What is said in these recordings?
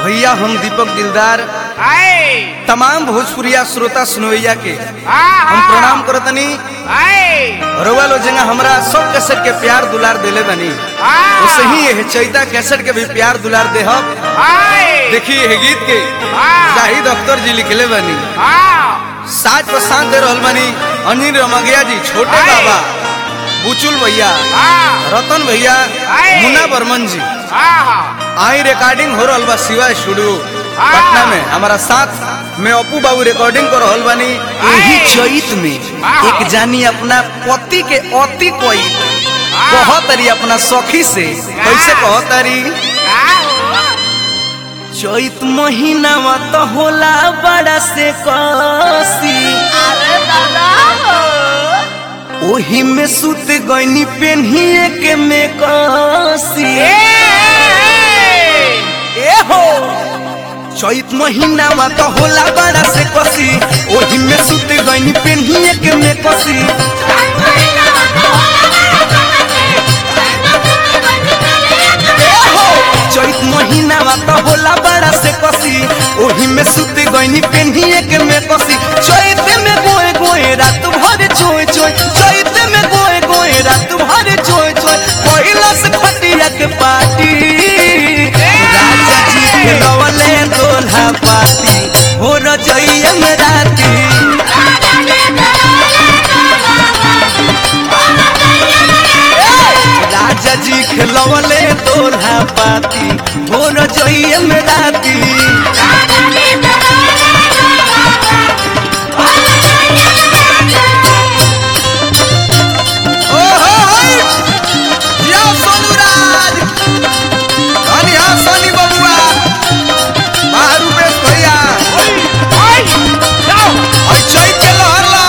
भैया हम दीपक दिलदार आए तमाम भोजपुरिया श्रोता सुनवैया के हाँ हम प्रणाम करतनी आए रउआ लो जंगा हमरा सब कैसेट के प्यार दुलार देले बनी हाँ। वैसे ही ये चैता कैसेट के भी प्यार दुलार देहब आए देखिए ये गीत के हाँ। जाहिद अख्तर जी लिखले बनी हाँ साज पर साथ दे रहल बनी अनिल रमगिया जी छोटे आए। बाबा बुचुल भैया हाँ रतन भैया आए। मुन्ना बर्मन जी हाँ आई रिकॉर्डिंग हो रहल बा शिवा स्टूडियो हाँ। पटना में हमारा साथ में अपू बाबू रिकॉर्डिंग कर रहल बानी यही आए। चैत में हाँ। एक जानी अपना पति के अति कोई हाँ। कहतरी अपना सखी से कैसे कहतरी चैत महीना तो होला बड़ा से कसी अरे दादा ओही में सुत गईनी पेन्हिए के में कसी ए हो चैत महीना में तो होला बड़ा से कसी ओही में सुत गईनी पेन्हिए के में कसी ए हो चैत महीना में तो होला बड़ा से कसी ओही में सुत गईनी पेन्हिए के में कसी चैत में गोए गोए रात भर चोय चोय चैत में गोए गोए रात भर चोय चोय पहिला से खटिया के पार्टी राजा जी के लवले दोल्हा पाती हो रजैया में राती राजा जी के लवले दोल्हा पाती हो रजैया में राती ओहो होय! जिया सोनू राज धनी हा सोनी बबुआ बाहरू बेस भैया और चैत के लहर ला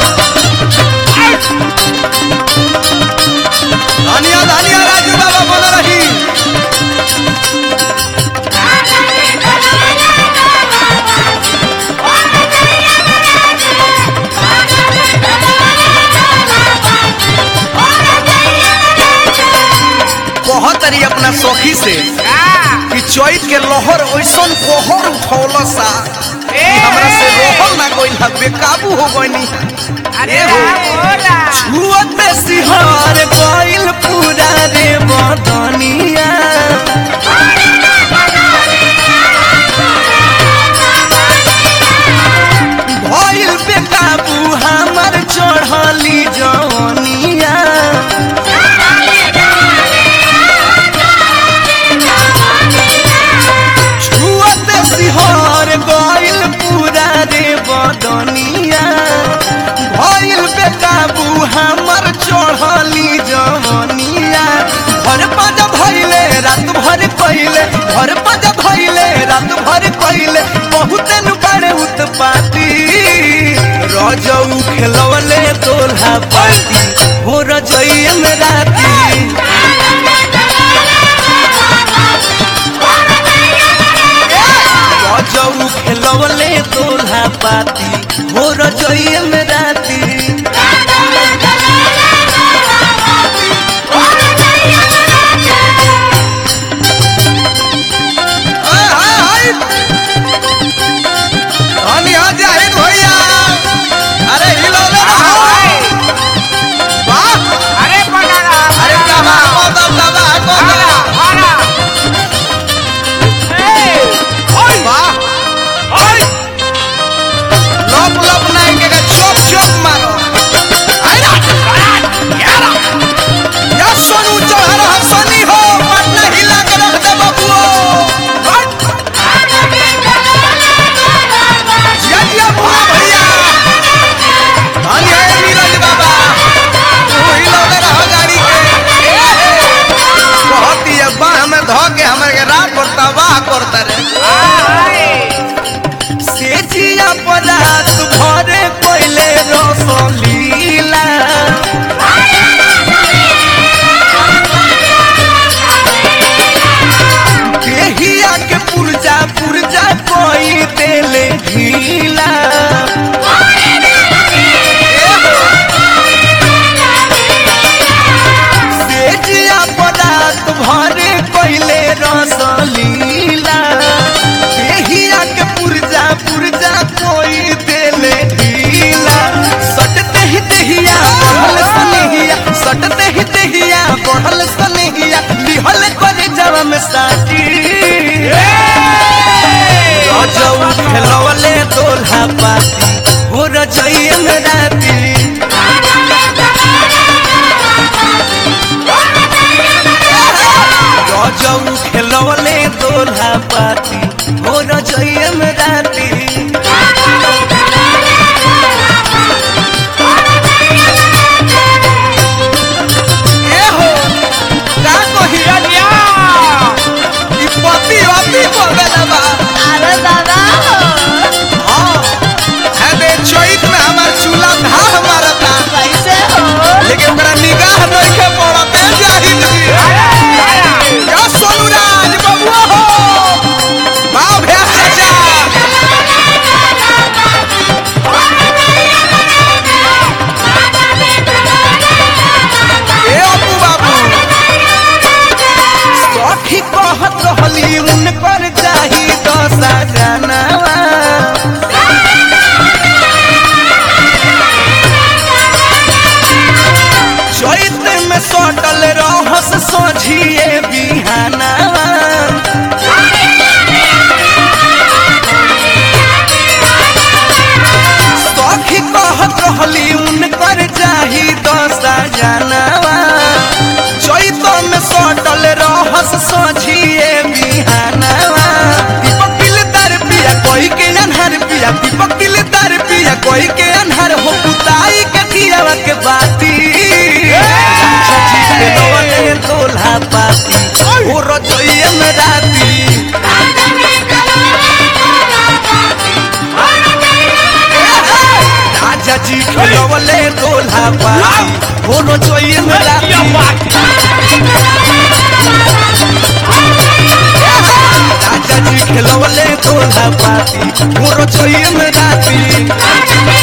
धनिया धनिया राजू बाबा बन रही कहत रही अपना सखी से कि चैत के लहर ऐसन कोहर उठौल सा कि हमरा से रोहल ना गइल हा बेकाबू हो गइनी अरे हो बोला छुअत सिहर गइल पूरा रे बदनिया भइल बेकाबू हमर चढ़ली जवनिया छुअत सिहर गइल पूरा रे बदनिया भइल बेकाबू हमर चढ़ली जवनिया घर पज भइले रात भर कइले घर पज भइले रात भर कइले बहुत नु बड़े उत्पाती रजऊ खेलवले तोल्हा पाती हो रजइया में राती रजऊ खेलवले तोल्हा पाती हो रजइया में राती हाय, हाय, हाय। धनी हा जाहिद भैया अरे हिलौले ना हो। वाह अरे बनाना अरे दबा कदम दबा कदम वाह लप लप नहीं के के चोप चोप मारो आइला या सोनू चौहान हसनी हो पटना हिला के रख दे बबुओ जिया जिया भोला भैया धनी है नीरज बाबा तू हिलौले रहो गाड़ी के बहुत ही बाह में धो के हमारे के रात पर तबाह करता रे से जिया पदार्थ भरे कोइले रसलीला देहिया के पुरजा पुरजा कोई देले ढीला से जिया पदार्थ भरे कोइले रसलीला साटी रजऊ खेलवले दोल्हा पाती हो रजइए में राती रजऊ खेलवले दोल्हा पाती हो रजइए में राती ए हो का कही चलिया ई पति अति बगल बा अरे दादा हाँ है दे चैत में हमार चूल्हा धाह मारता कैसे हो लेकिन ओकरा निगाह नइखे पड़त है जाहिद जी या सोनू राज बबुआ हो वाह भैया चाचा ए अप्पू बाबू सखी कहत रहली उनकर जाही दशा जानवा चैत में सटल रहस सोझिए बिहानवा सखी कहत रहली उनकर जाही दशा जानवा चैत में सटल रहस सोझिए बिहानवा दीपक दिलदार पिया कोई के अनहर पिया दीपक दिलदार पिया कोई के अनहर हो पुताई के दियावा के बाती सची के नवले दोल्हा पाती हो रजइए में राती राजा जी खिलवले दोल्हा पाती हो रजइए में राती राजा जी खिलवले दोल्हा पाती हो रजइए में राती